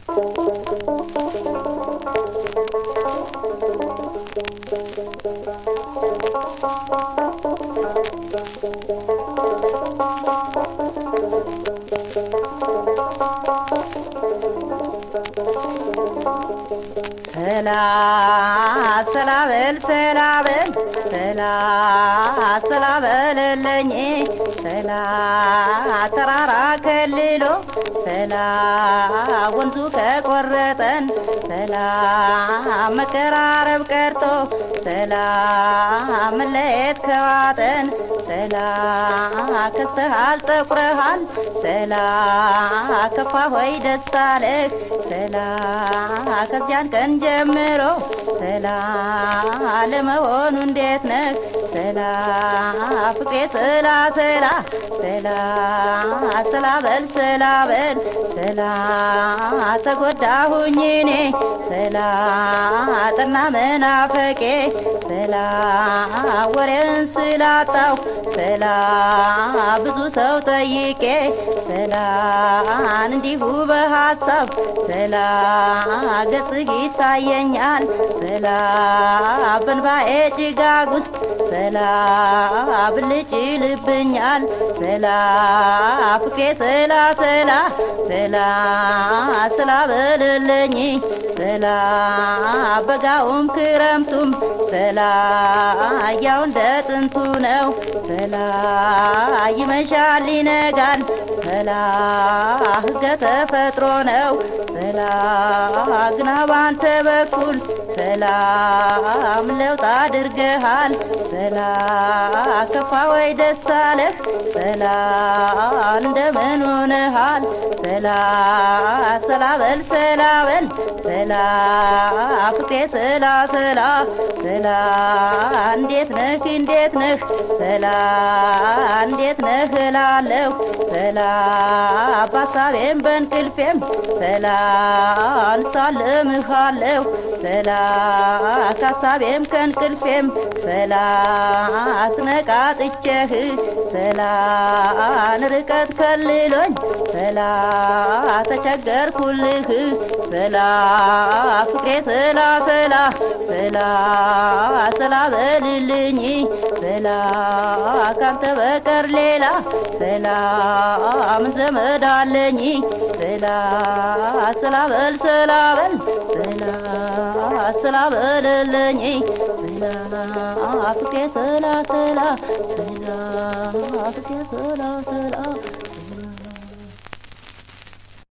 ሰላ ሰላ በል ሰላ በል ሰላ ሰላ በልልኝ ሰላ ተራራ ከልሎ ሰላ ወንዙ ከቆረጠን ሰላ መቀራረብ ቀርቶ ሰላ መለየት ከዋጠን ሰላ ከስተሃል ጠቁረሃል ሰላ ከፋ ሆይ ደስ አለህ ሰላ ከዚያን ቀን ጀምሮ ሰላ ለመሆኑ እንዴት ነህ ሰላ ፍቅሬ ስላ ስላ ስላ ስላ በል ስላ በል ስላ ተጎዳሁኝ እኔ ስላ ጠና መናፈቄ ስላ ወሬን ስላጣሁ ስላ ብዙ ሰው ጠይቄ ስላን እንዲሁ በሀሳብ ስላ ገጽህ ይታየኛል ስላ በንባኤ ጭጋግ ውስጥ ስላ ብልጭ ይልብኛል ስላ ፍቅሬ ስላ ስላ ስላ ስላ በልልኝ ስላ በጋውም ክረምቱም ስላ ያው እንደ ጥንቱ ነው ስላ ይመሻል ይነጋል ስላ ሕገ ተፈጥሮ ነው ስላ ግና ባንተ በኩል ሰላም ለውጥ አድርገሃል ሰላ ከፋ ወይ ደስ አለህ ሰላ እንደምን ሆነሃል ሰላ ሰላ በል ሰላ በል ሰላ ፍቅሬ ሰላ ሰላ ሰላ እንዴት ነህ እንዴት ነህ ሰላ እንዴት ነህ እላለሁ ሰላ በሀሳቤም በእንቅልፌም ሰላ እንሳልምሃለሁ ሰላ ከሀሳቤም ከእንቅልፌም ሰላ አስነቃጥቼህ ሰላ ርቀት ከልሎኝ ሰላ ተቸገርኩልህ ሰላ ፍቅሬ ሰላ ሰላ ሰላ ሰላ በልልኝ ሰላ ካንተ በቀር ሌላ ሰላ ምን ዘመድ አለኝ ሰላ ሰላ በል ሰላ በል ሰላ ሰላ በልልኝ ሰላ ፍቅሬ ሰላ ሰላ ሰላ ፍቅሬ ሰላ ሰላ